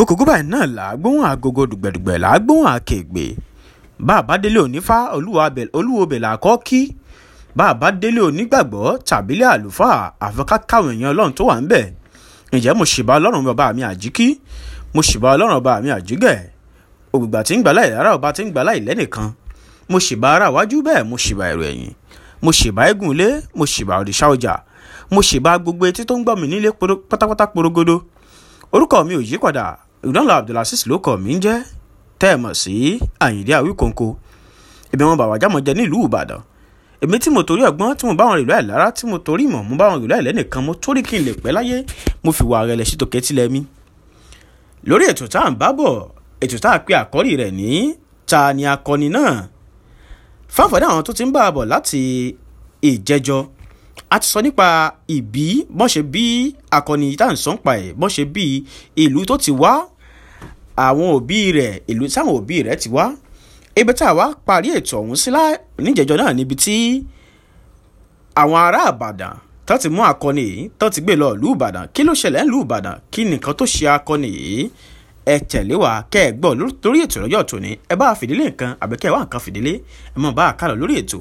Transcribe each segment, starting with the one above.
kókókó báyìí náà là á gbóhùn agogo dùgbẹ̀dùgbẹ̀ là á gbóhùn àkègbè bá a bá délé onífá olúwo bẹ̀ là á kọ́ kí bá a bá délé onígbàgbọ́ tàbílẹ̀ àlùfáà àfẹ́ká káwọn èèyàn ọlọ́run tó wà ń bẹ̀ ǹjẹ́ mo ṣèbá ọlọ́run bàbá mi àjíkí mo ṣèbá ọlọ́run bàbá mi àjígẹ̀ ògbìgbà tí ń gbà láì lára ọba tí ń gbà láì lẹ́nìkan mo ṣèbá ara iwájú bẹ́ẹ̀ mo ṣèbá èrò ẹ̀yìn mo ṣèbá eégún ilé mo ṣèbá òrìṣà ọjà mo ṣèbá gbogbo etí tó ń gbọ́ mi nílé pátápátá porogodo orúkọ mi ò yí padà ìdánlọ abdulaziz ló kọ mi ń jẹ́ tẹ́ ẹ mọ̀ sí àyìndé àwíkòǹkò èmi wọn bàbá jámọ jẹ nílùú ìbàdàn èmi tí mo torí ọgbọ́n tí mo bá wọn ìlú àìlára tí mo torí ìmọ̀ mo bá wọn ìlú àìlẹ́nìkan mo torí kí n lè pẹ́ láyé mo fi wà rẹ̀ lẹ́sí tòkẹ́ tilẹ̀ mi. lórí ètò tá à ń bá bọ̀ ètò tá a pe àkọ́rí rẹ̀ ní ta ni akọni náà fáfọdé àwọn tó ti ń bá a bọ̀ láti ìjẹjọ a ti sọ nípa ìbí bọ́n ṣe bí akọni tá à ń sọ́n pa ẹ̀ bọ́n ṣe bí ìlú tó ti wá àwọn òbí rẹ̀ ìlú táwọn òbí rẹ̀ ti wá ibi tá a wá parí ètò ọ̀hún sí níjẹ̀jọ́ náà níbi tí àwọn ará àbàdàn tó ti mú akọni yìí tó ti gbé lọ ìlú ìbàdàn kí ló ṣẹlẹ̀ ìlú ìbàdàn kí nìkan tó ṣe akọni yìí ẹ tẹ̀lé wa kẹ́ ẹ gbọ́ lórí ètò ìrọ́jọ́ tòní ẹ bá fìdílé nǹkan àbẹ̀kẹ́ wá nǹkan fìdílé ẹ mọ̀ bá a kálọ̀ lórí ètò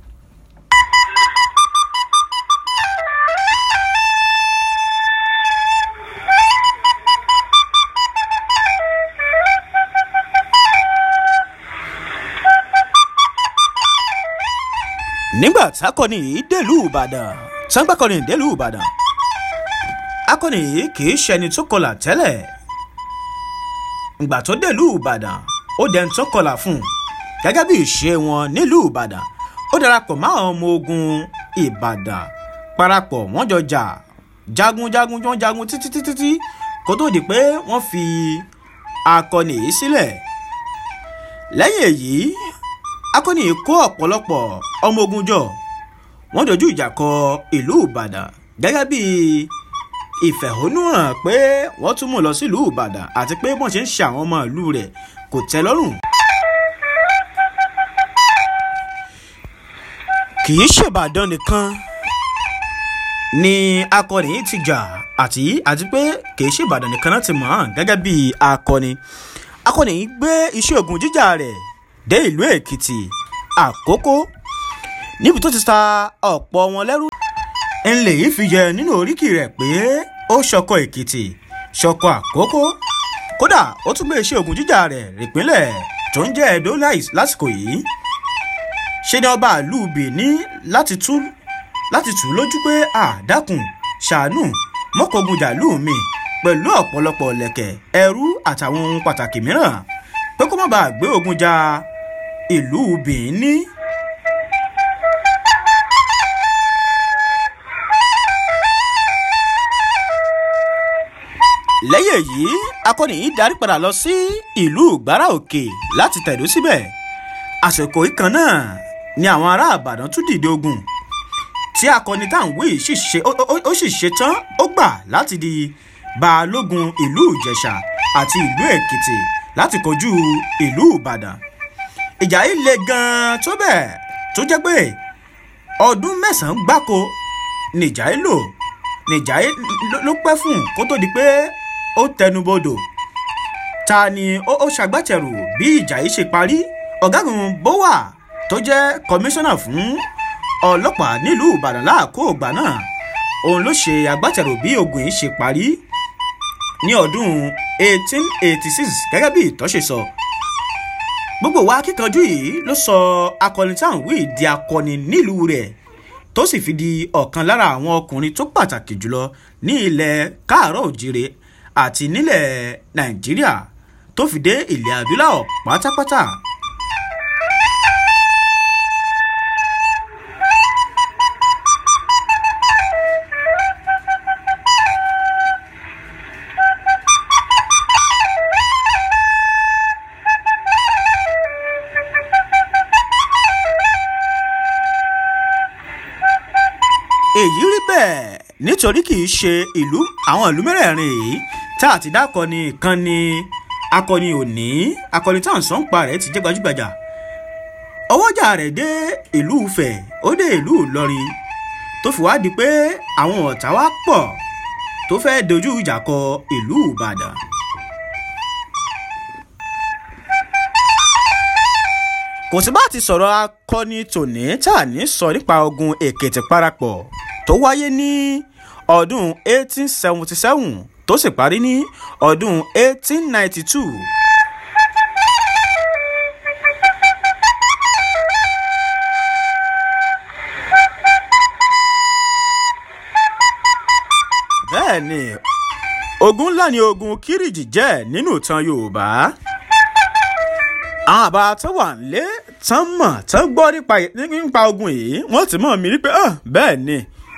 nígbà tákọni yìí délùú ìbàdàn sangbàkọni délùú ìbàdàn akọni yìí kì í ṣẹni tó kọlà tẹ́lẹ̀ ìgbà tó délùú ìbàdàn ó dẹni tó kọlà fún un gẹ́gẹ́ bí ìṣe wọn nílùú ìbàdàn ó darapọ̀ mọ́ àwọn ọmọ ogun ìbàdàn parapọ̀ wọ́n jọ jà jagunjagun jọ jagun títí títí tí kó tó di pé wọ́n fi akọni yìí sílẹ̀ lẹ́yìn èyí akọni kó ọ̀pọ̀lọpọ̀ ọmọ ogun jọ wọ́n dojú ìjà kọ ìlú ìbàdàn gẹ́gẹ́ bí ìfẹ̀hónúhàn pé wọ́n tún mú lọ sílùú ìbàdàn àti pé wọ́n ṣe ń ṣe àwọn ọmọ ìlú rẹ̀ kò tẹ́ lọ́rùn. kì í ṣèbàdàn nìkan ni akọni yìí ti jà àti àti pé kì í ṣèbàdàn nìkan náà ti mọ̀ ọ́n gẹ́gẹ́ bí akọni akọni yìí gbé iṣẹ́ ogun jíjà rẹ̀ dé ìlú èkìtì àkókò níbi tó ti ta ọ̀pọ̀ wọn lẹ́rú. ńlẹ̀ yìí fi yẹ nínú oríkì rẹ̀ pé ó ṣọkọ èkìtì ṣọkọ àkókò kódà ó tún gbé iṣẹ́ ogun jíjà rẹ̀ rìpínlẹ̀ tó ń jẹ́ edo lásìkò yìí. ṣé ni ọba ìlú benin láti tú láti tù ú lójú pé àdákùn ṣàánú mọ́kọ̀ọ́gun jàlú mi pẹ̀lú ọ̀pọ̀lọpọ̀ lẹ̀kẹ̀ ẹrú àtàwọn ohun pàtàkì mìíràn pé kó má bàa gbé ogun ja ìlú benin. lẹ́yìn èyí akọni yìí darí padà lọ sí ìlú ìgbára òkè láti tẹ̀dó síbẹ̀ àsìkò ìkan náà ni àwọn ará àbàdàn tún dìde ogun tí akọni táwọn wí ó sì ṣe tán ó gbà láti di balógun ìlú ìjẹ̀ṣà àti ìlú èkìtì láti kojú ìlú ìbàdàn ìjà yìí le gan-an tó bẹ́ẹ̀ tó jẹ́ pé ọdún mẹ́sàn-án gbáko nìjà yìí lò nìjà yìí ló pẹ́ fún kó tó di pé ó tẹnubodò ta ni ó ṣàgbàtẹ̀rù bí ìjà yìí ṣe parí ọ̀gágun bówà tó jẹ́ kọmíṣánná fún ọlọ́pàá nílùú ìbàdàn láàkó ògbà náà òun ló ṣe agbátẹ̀rù bí ogun yìí ṣe parí ní ọdún 1886 gẹ́gẹ́ bí ìtọ́ṣe sọ. So gbogbo wa akíkanjú yìí ló sọ akọni táwọn wí di akọni nílùú rẹ̀ tó sì fi di ọ̀kan lára àwọn ọkùnrin tó pàtàkì jùlọ ní ilẹ̀ káàárọ̀ òjìrè àti nílẹ̀ nàìjíríà tó fi dé ilẹ̀ adúláwọ̀ pátápátá. èyí rí bẹ́ẹ̀ nítorí kì í ṣe ìlú àwọn ìlú mẹ́rẹ̀ẹ̀rin yìí tá a ti dákọ̀ ni kan ni akọni òní akọni tá à ń sọ́n pa rẹ̀ ti jẹ́ gbajúgbajà ọwọ́jà rẹ̀ dé ìlú Ifẹ̀ ó dé ìlú Ìlọrin tó fi wá di pé àwọn ọ̀tá wá pọ̀ tó fẹ́ dojú ìjà kọ ìlú Ìbàdàn kò sí bá ti sọ̀rọ̀ akọni tòní tá a ní sọ nípa ogun èkìtì parapọ̀ tó wáyé ní ọdún 1877 tó sì parí ní ọdún 1892. bẹ́ẹ̀ ni ogun ńlá ni ogun kírìjì jẹ́ nínú ìtàn yorùbá àwọn àbá tó wà nílé tán mọ̀ tán gbọ́ nípa ogun yìí wọ́n ti mọ̀ mí rí pé bẹ́ẹ̀ ni.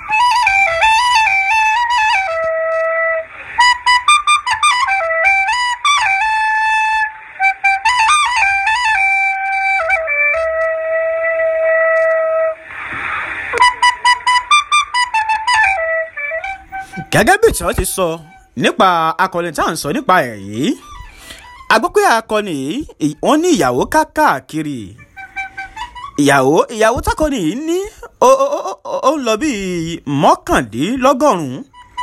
gẹ́gẹ́ bí ìtàn ti sọ nípa akọni tá à ń sọ nípa ẹ̀ yìí a gbọ́ pé akọni yìí wọ́n ní ìyàwó káàkiri ìyàwó ìyàwó tákọni yìí ní ó ń lọ bíi mọ́kàndínlọ́gọ́rùn-ún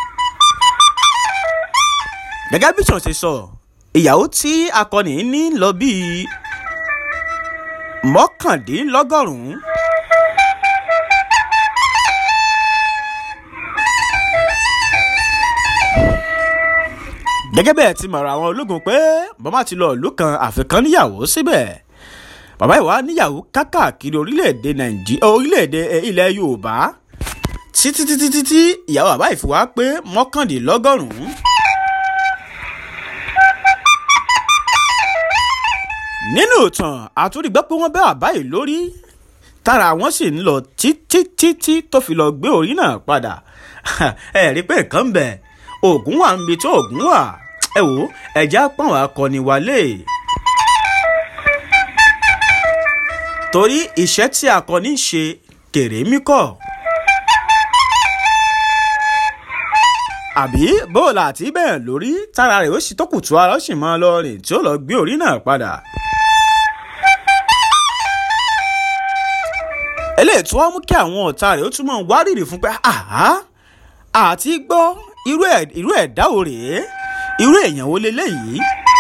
gẹ́gẹ́ bí ìtàn ti sọ ìyàwó tí akọni yìí ní lọ bíi mọ́kàndínlọ́gọ́rùn-ún. gẹ́gẹ́ bẹ́ẹ̀ ti mọ̀rọ̀ àwọn ológun pé bàbá ti lọ ìlú kan àfikàn níyàwó síbẹ̀ bàbá ìwà níyàwó kákàkiri orílẹ̀-èdè nàìjíríà orílẹ̀-èdè ilẹ̀ yorùbá títí títí títí ìyàwó bàbá ìfowá pé mọ́kàndínlọ́gọ́rùn-ún. nínú ìtàn àtúndìgbọ́ pé wọ́n bẹ́ bàbá yìí lórí tára wọn sì ń lọ títí títí tó fi lọ gbé orí náà padà ẹ̀rí pé nǹkan ń bẹ oògùn wà níbi tó oògùn wà ẹ wò ẹjẹ pọ́n akọni wálé. torí iṣẹ́ tí akọni ń ṣe kèrèmí kọ̀. àbí bóòlù àti bẹ́ẹ̀ lórí tára rẹ̀ ó sì tó kùtù ara ó sì máa lọ rìn tí ó lọ gbé orí náà padà. eléyìí tí wọ́n mú kí àwọn ọ̀tá rẹ̀ ó túmọ̀ wárìrì fún pé àhá àti gbọ́ irú ẹ̀ irú ẹ̀dá ò rèé irú èèyàn wo leléyìí.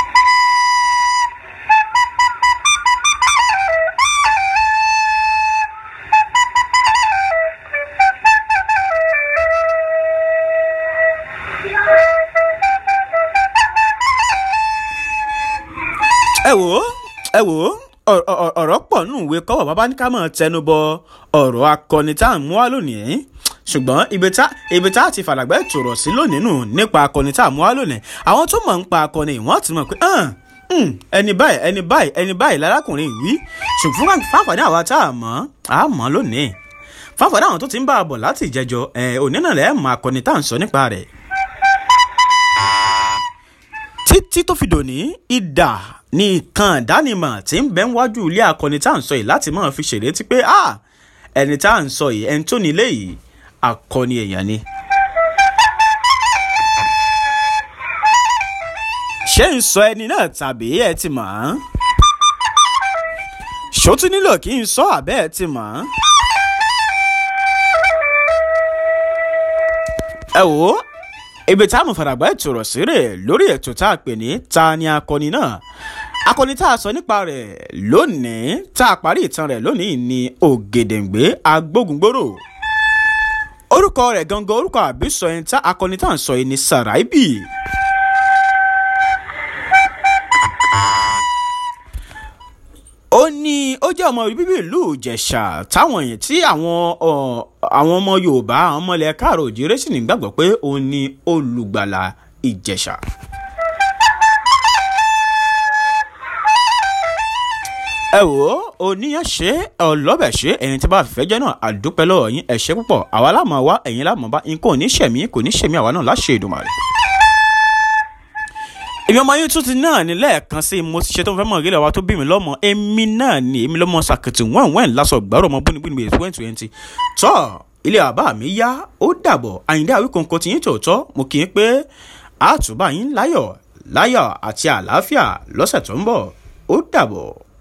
ẹ wò ó ẹ wò ó ọ̀rọ̀ pọ̀ nù ìwé kọ́wọ̀ bàbá ní ká máa tẹnu bọ ọ̀rọ̀ akọni tá à ń mú wá lónìí ṣùgbọ́n ibi tá a ti fàlàgbẹ́ tòrọ̀ sí lónìí nù nípa akọni tá a mú wá lónìí àwọn tó mọ̀ ń pa akọni wọ́n ti mọ̀ pé ẹni báyìí ẹni báyìí ẹni báyìí lárákùnrin yìí ṣùgbọ́n fáfàdé àwa tá a mọ̀ á mọ̀ lónìí fáfàdé àwọn tó ti ń bá a bọ̀ láti ìjẹjọ òní náà lẹ́ẹ̀ mọ akọni tá à ń sọ nípa rẹ̀. títí tó fi dòní ìdà ní ìkan ìdánimọ̀ tí ń bẹ ń wájú ilé akọni tá à ń sọ yìí láti máa fi ṣèlétí pé ẹni tá à ń sọ yìí ẹni tó nílé yìí akọni èèyàn ni. ṣé ń sọ ẹni náà tàbí ẹ ti mọ̀ ọ́n? ṣó tún nílò kí n sọ àbẹ́ ẹ ti mọ̀ ọ́n? ẹ wò ó ibi tá a mọ̀ fàdàgbà ìtòrọ̀ sírè lórí ètò tá a pè ní ta ni akọni náà akọni tá a sọ nípa rẹ̀ lónìí tá a parí ìtàn rẹ̀ lónìí ni ògèdèǹgbé agbógungbòrò orúkọ rẹ̀ gangan orúkọ àbísọ ẹni tá akọni tá à ń sọ yìí ni Sàráìbì. ó ní ó jẹ́ ọmọ bíbí ìlú ìjẹ̀ṣà táwọn èèyàn tí àwọn àwọn ọmọ yorùbá àwọn ọmọ ilẹ̀ káàrọ̀ òjìrè sì nígbàgbọ́ pé òun ni olùgbàlà ìjẹ̀ṣà. ẹ wò ó oníyàn ṣe ọlọ́bẹ̀ ṣe ẹ̀yin tí bá fẹ́ jẹ́ náà àdúpẹ́ lọ́wọ́ yín ẹ ṣé púpọ̀ àwa láàmú wa ẹ̀yin láàmú bá nǹkan ò ní ṣẹ̀mí kò ní ṣẹ̀mí àwa náà láṣẹ Èdùmàrè èmi ọmọ yín tún ti náà ní lẹ́ẹ̀kan sí mo ti ṣe tó fẹ́ mọ̀ ìrẹ́lẹ̀ wa tó bí mi lọ́mọ èmi náà ni èmi lọ́mọ sàkìtì wọ́n wọ́n lásọ gbàrọ̀ ọmọ búnibúni bíi twenty twenty tọ́ ilé bàbá mi yá ó dàbọ̀ àyíndé àwíkọ̀ǹkọ̀ tí yín tòótọ́ mo kì í pé àtúbà yín láyọ̀ láyọ̀ àti àlàáfíà lọ́sẹ̀ tó ń bọ̀ ó dàbọ̀.